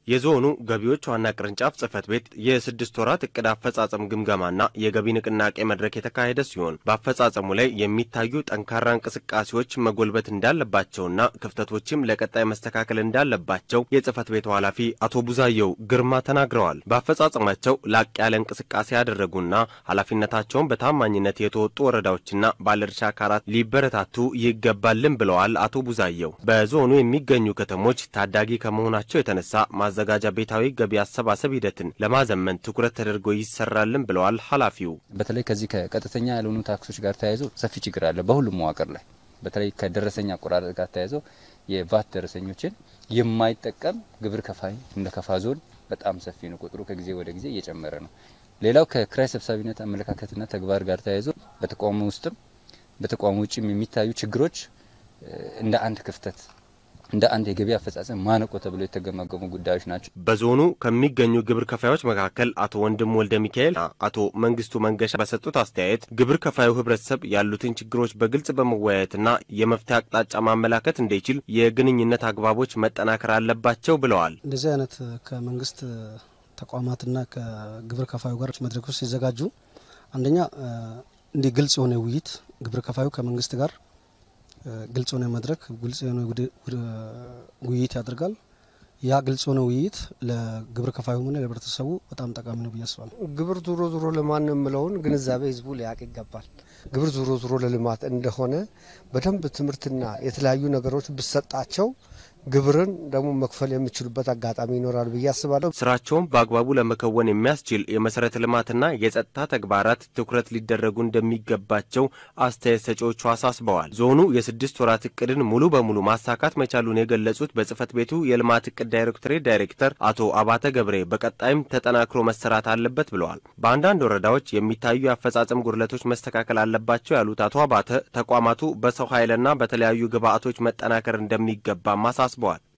የዞኑ ገቢዎች ዋና ቅርንጫፍ ጽህፈት ቤት የስድስት ወራት እቅድ አፈጻጸም ግምገማና የገቢ ንቅናቄ መድረክ የተካሄደ ሲሆን በአፈጻጸሙ ላይ የሚታዩ ጠንካራ እንቅስቃሴዎች መጎልበት እንዳለባቸውና ክፍተቶችም ለቀጣይ መስተካከል እንዳለባቸው የጽህፈት ቤቱ ኃላፊ አቶ ቡዛየው ግርማ ተናግረዋል። በአፈጻጸማቸው ላቅ ያለ እንቅስቃሴ ያደረጉና ኃላፊነታቸውን በታማኝነት የተወጡ ወረዳዎችና ባለድርሻ አካላት ሊበረታቱ ይገባልን ብለዋል። አቶ ቡዛየው በዞኑ የሚገኙ ከተሞች ታዳጊ ከመሆናቸው የተነሳ ማዘጋጃ ቤታዊ ገቢ አሰባሰብ ሂደትን ለማዘመን ትኩረት ተደርጎ ይሰራልን ብለዋል ኃላፊው። በተለይ ከዚህ ከቀጥተኛ ያልሆኑ ታክሶች ጋር ተያይዞ ሰፊ ችግር አለ በሁሉም መዋቅር ላይ። በተለይ ከደረሰኝ አቆራረጥ ጋር ተያይዞ የቫት ደረሰኞችን የማይጠቀም ግብር ከፋይ እንደ ከፋ ዞን በጣም ሰፊ ነው። ቁጥሩ ከጊዜ ወደ ጊዜ እየጨመረ ነው። ሌላው ከክራይ ሰብሳቢነት አመለካከትና ተግባር ጋር ተያይዞ በተቋሙ ውስጥም በተቋሙ ውጭም የሚታዩ ችግሮች እንደ አንድ ክፍተት እንደ አንድ የገቢ አፈጻጸም ማነቆ ተብሎ የተገመገሙ ጉዳዮች ናቸው። በዞኑ ከሚገኙ ግብር ከፋዮች መካከል አቶ ወንድም ወልደ ሚካኤል፣ አቶ መንግስቱ መንገሻ በሰጡት አስተያየት ግብር ከፋዩ ህብረተሰብ ያሉትን ችግሮች በግልጽ በመወያየትና የመፍትሄ አቅጣጫ ማመላከት እንዲችል የግንኙነት አግባቦች መጠናከር አለባቸው ብለዋል። እንደዚህ አይነት ከመንግስት ተቋማትና ከግብር ከፋዩ ጋር መድረኮች ሲዘጋጁ አንደኛ እንዲህ ግልጽ የሆነ ውይይት ግብር ከፋዩ ከመንግስት ጋር ግልጽ የሆነ መድረክ ግልጽ የሆነ ውይይት ያደርጋል። ያ ግልጽ የሆነ ውይይት ለግብር ከፋዩም ሆነ ለህብረተሰቡ በጣም ጠቃሚ ነው ብዬ አስባለሁ። ግብር ዙሮ ዙሮ ለማን ነው የምለውን ግንዛቤ ህዝቡ ሊያውቅ ይገባል። ግብር ዙሮ ዙሮ ለልማት እንደሆነ በደንብ ትምህርትና የተለያዩ ነገሮች ብሰጣቸው ግብርን ደግሞ መክፈል የሚችሉበት አጋጣሚ ይኖራል ብዬ አስባለሁ። ስራቸውን በአግባቡ ለመከወን የሚያስችል የመሰረተ ልማትና የጸጥታ ተግባራት ትኩረት ሊደረጉ እንደሚገባቸው አስተያየት ሰጪዎቹ አሳስበዋል። ዞኑ የስድስት ወራት እቅድን ሙሉ በሙሉ ማሳካት መቻሉን የገለጹት በጽህፈት ቤቱ የልማት እቅድ ዳይሬክቶሬት ዳይሬክተር አቶ አባተ ገብሬ በቀጣይም ተጠናክሮ መሰራት አለበት ብለዋል። በአንዳንድ ወረዳዎች የሚታዩ የአፈጻጸም ጉድለቶች መስተካከል አለባቸው ያሉት አቶ አባተ ተቋማቱ በሰው ኃይልና በተለያዩ ግብአቶች መጠናከር እንደሚገባ ማሳስበዋል።